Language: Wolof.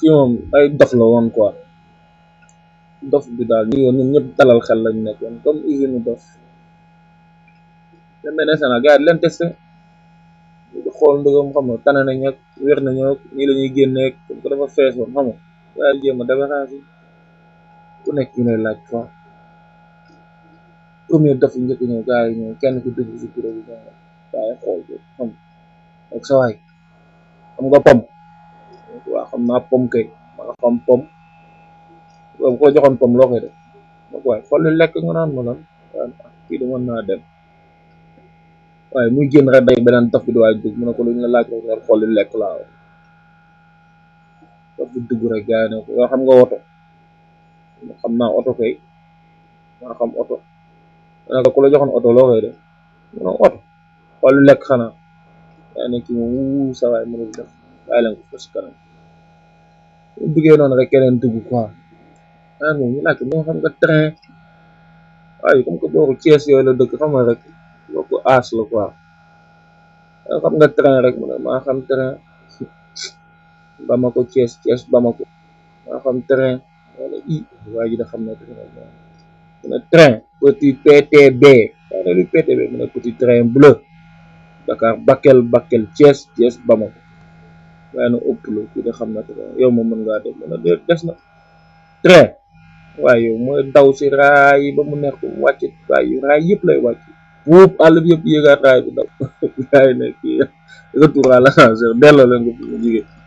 kii moom ay dof la woon quoi dof bi daal ñu yoon ñun ñëpp dalal xel lañ nekkoon comme usine dof dem benn instant gars yi leen testé di xool ndëgam xam nga tane nañ ak wér nañoo ak nii la ñuy génneeg comme que dafa fees woon xam nga gars yi jéem a débarrassé ku nekk ñu lay laaj quoi premier dof yi njëkk ñëw gars yi ñëw kenn ku dugg si kuréel bi gars yi xool ko xam ak sa waay xam nga pom waaw xam naa pom kay ma nga xam pom bu ko joxoon pom loo koy def donc waaye xool li lekk nga naan ma lan waaye kii de mën naa dem waaye muy génn rek day beneen dof bi di waay dugg mu ne ko lu ñu la laaj rek nga xool li lekk laa wax dof bi dugg rek gars yi ne ko yoo xam nga oto xam naa oto kay maa xam oto ma ne ko ku la joxoon oto loo koy def mu ne oto xool li lekk xanaa yaa ne kii moom wuu sa waay mënul def bàyyi leen ko fa si kanam bu duggee noonu rek keneen dugg quoi ah moom ñu laaj ko moo xam nga train waaye comme que booru Thiès yooyu la dëkk xam nga rek boo ko aas la quoi xam nga train rek mu ne maa xam train Bamako Thiès Thiès Bamako maa xam train wala i waa ji da xam ne train mu ne train petit PTB yaa ne lu PTB mu ne petit train bleu Dakar Bakel Bakel Thiès Thiès Bamako waaye na ëpp la kii da xam na train yow moom mën ngaa dem mu ne déet des na train waaye yow mooy daw si raay ba mu nekk wàcc waaye raay yëpp lay wàcc wuub àll bi yëpp yéegaat raay bi daw raay ne kii retour à l'ascenseur delloo leen ko fi mu jigéen